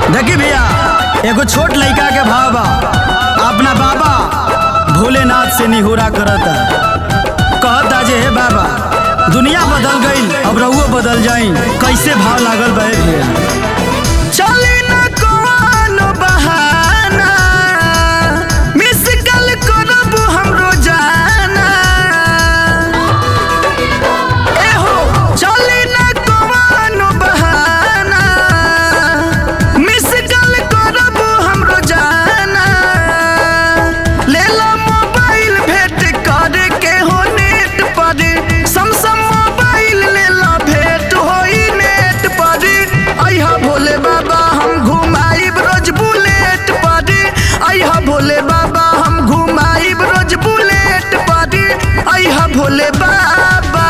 देखी भैया एगो छोट लड़का के भाव बा अपना बाबा भोलेनाथ से निहोरा करता कहता जे हे बाबा दुनिया बदल गईल अब रहुओ बदल जाई कैसे भाव लागल बा हे भैया चली न कोनो बहाना मिस कल करब हम रोजाना एहो चली न कोनो बहाना मिस कल करब हम रोजाना ले लो मोबाइल भेंट करे के हो नेट पर सम मोबाइल ले लो भेंट होई नेट पर अइहा भोले बाबा हम घुमाइब रोज बुलेट पर अइहा भोले बाबा हम घुमाइब रोज बुलेट पर अइहा भोले बाबा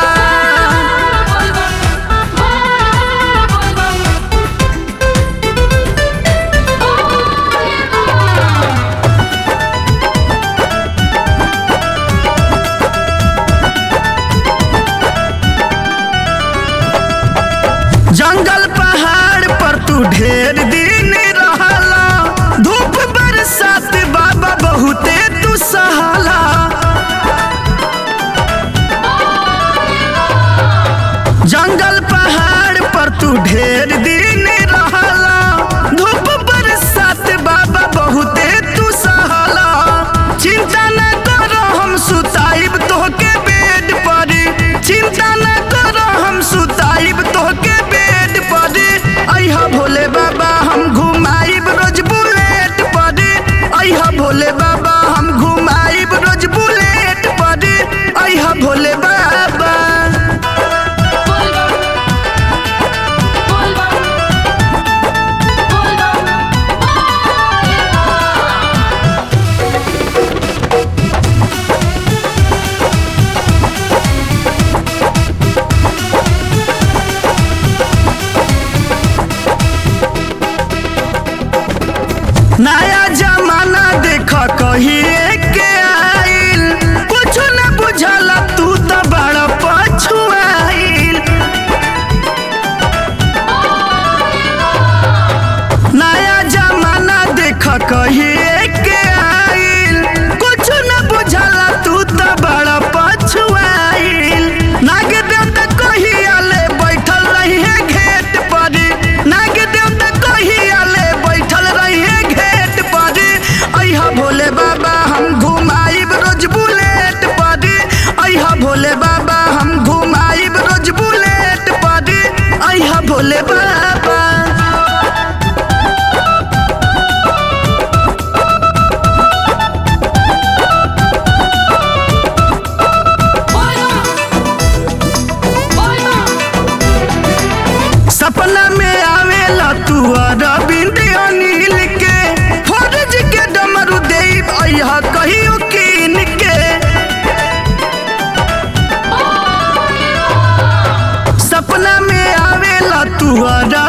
जंगल पहाड़ पर तू ढेर दिन रहला धूप बरसात बाबा बहुते तू सहाला जंगल पहाड़ पर तू ढेर दिन रहला धूप बरसात बाबा बहुते तू सहाला चिंता न करो हम सुताइब तोहके बेड पर चिंता न करो हम सुताइब तोहके बेड पर अइहा भोले बाबा हम घुमाइब रोज बुलेट पर अइहा भोले बाबा हम घुमाइब रोज बुलेट पर अइहा भोले बाबा नया जमाना देख कहिए के आइल कुछ न बुझल तू तो बड़ पछुआइल नया जमाना देख कहिए के आइल कुछ न बुझल तू तो बड़ पछुआइल नाग देवता कहिया ले बैठल रहिए घेट पर नाग देवता कहिया ले बैठल रहिए घेट पर अइहा भोले बाबा हम घुमाइब रोज बुलेट पर अइहा भोले बाबा हम घुमाइब रोज बुलेट पर अइहा भोले बाबा सपना में आवेला तू अरविंद अनिल के फर्ज के डमरू देव अइहा कहियो कीन के सपना में आवेला तू अरविंद